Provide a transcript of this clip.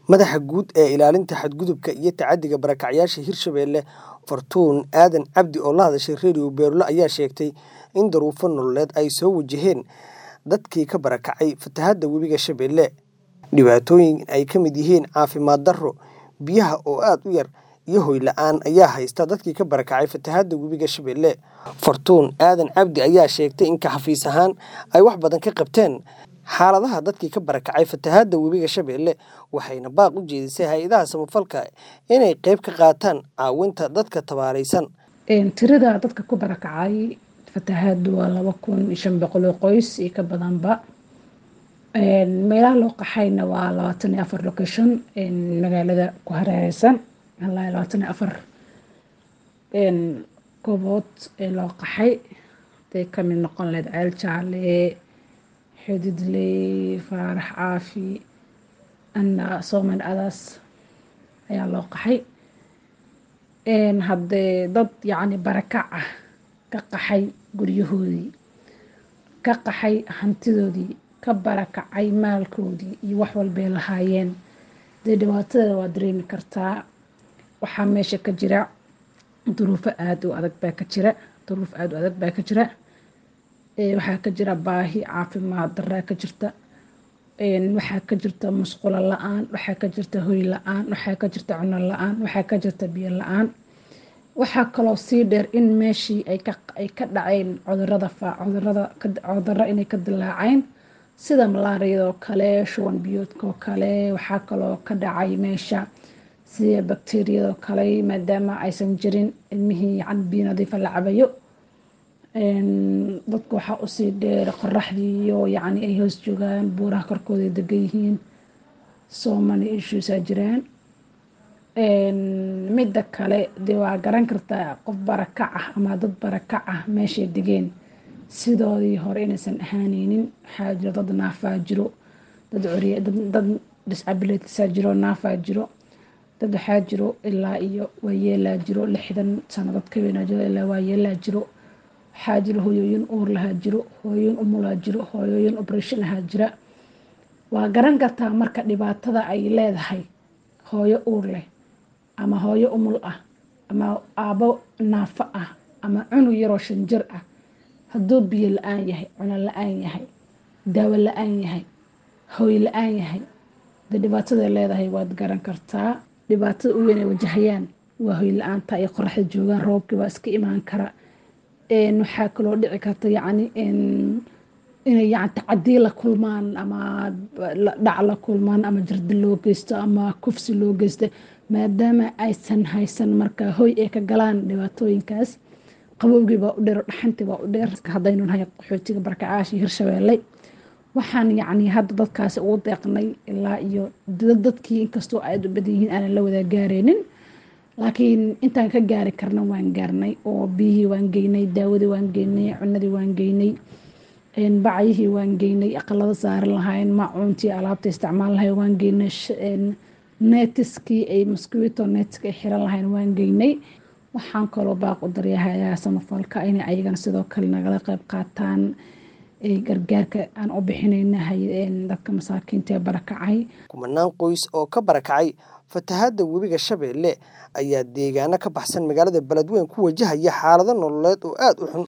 Madaxa Guud ee Ilaalinta Xadgudubka iyo Tacaddiga Barakacayasha Hirshabelle Fortune Aadan Cabdi oo la hadashay Radio Beerlo ayaa sheegtay in duruufo nololeed ay soo wajaheen dadkii ka barakacay fatahaadda Webiga Shabeelle. Dhibaatooyin ay ka mid yihiin caafimaad darro, biyaha oo aad u yar, iyo hoy la'aan ayaa haysta dadkii ka barakacay fatahaadda Webiga Shabeelle. Fortune Aadan Cabdi ayaa sheegtay in xafiis ahaan ay wax badan ka qabteen xaaladaha dadkii ka barakacay fatahaadda Webiga Shabeelle, waxayna baaq u jeedisay hay'adaha samafalka inay qayb ka qaataan caawinta dadka tabaaleysan. Tirada dadka ku barakacay fatahaaddu waa laba kun iyo shan boqol oo qoys iyo ka badanba. Meelaha loo qaxayna waa labaatan iyo afar location magaalada ku hareeraysan ilaa labaatan iyo afar goobood ee loo qaxay haday ka mid noqon lahayd Ceel Jaalle, Xididley, Faarax Caafi, Anna Sooman Adas ayaa loo qaxay. Haddee dad yacni barakac ah ka qaxay guryahoodii, ka qaxay hantidoodii, ka barakacay maalkoodii iyo wax walbay lahaayeen. Dee dhibaatadeeda waa dareemi kartaa. Waxaa meesha ka jira duruufo aad u adag baa ka jira. Duruuf aad u adag baa ka jira. Waxaa ka jira baahi caafimaad darra ka jirta. Waxaa ka jirta musqulo la'aan, waxaa ka jirta hoy la'aan, waxaa ka jirta cunno la'aan, waxaa ka jirta biyo la'aan. Waxaa kaloo sii dheer in meeshii ay ka ay ka dhaceen cudurrada faa cudurrada cudurro inay ka dillaaceen sida malaariyada oo kale, shuban biyoodka oo kale. Waxaa kaloo ka dhacay meesha sida bakteeriyada oo kale maadaama aysan jirin ilmihii yacni biyo nadiif ah la cabayo. Dadka waxaa u sii dheer qorraxdii iyo yacni ay hoos joogaan buuraha korkooda ay degan yihiin. So many issues aa jiraan. Midda kale dee waa garan kartaa qof barakac ah ama dad barakac ah meeshay degeen sidoodii hore inaysan ahaanaynin. Waxaa jiro dad naafaa jiro, dad curya dad dad disabilities aa jiro, naafaa jiro. Dad waxaa jiro ilaa iyo waayeelaa jiro, lixdan sano dad ka weyn aa jiro ilaa waayeelaa jiro. Waxaa jiro hooyooyin uur leh aa jiro, hooyooyin umul aa jiro, hooyooyin operation ah aa jira. Waa garan kartaa marka dhibaatada ay leedahay hooyo uur leh ama hooyo umul ah ama aabbo naafo ah ama cunug yaroo shan jir ah. Hadduu biyo la'aan yahay, cunno la'aan yahay, daawo la'aan yahay, hoy la'aan yahay. Dee dhibaatada ay leedahay waad garan kartaa. Dhibaatada ugu weyn ay wajahayaan waa hoy la'aanta iyo qorraxda joogaan roobkii baa iska imaan kara. Waxaa kaloo dhici karta yacni inay yacni tacaddiyo la kulmaan ama dhac la kulmaan ama jirdil loo geysto ama kufsi loo geysto maadaama aysan haysan markaa hoy ay ka galaan dhibaatooyinkaas. Qabowgii baa u dheer, dhaxantii baa u dheer. Haddaynu nahay qaxootiga barakacayasha Hirshabelle waxaan yacni hadda dadkaasi ugu deeqnay ilaa iyo dad dadkii inkastoo aad u badan yihiin aanan la wada gaaraynin. Laakiin intaan ka gaari karna waan gaarnay oo biyihii waan geynay, daawadii waan geynay, cunnadii waan geynay, bacyihii waan geynay, aqalada saaran lahaayeen, maacuuntii alaabta isticmaal lahaayeen waan geynay, netiskii ay mosquito netska ay xiran lahaayeen waan geynay. Waxaan kaloo baaq u daryahayaa samafalka inay ayagana sidoo kale nagala qayb qaataan gargaarka aan u bixinayna dadka masaakiinta ee barakacay. Kumanaan qoys oo ka barakacay fatahaadda Webiga Shabeelle ayaa deegaano ka baxsan magaalada Beledweyne ku wajahaya xaalado nololeed oo aad u xun.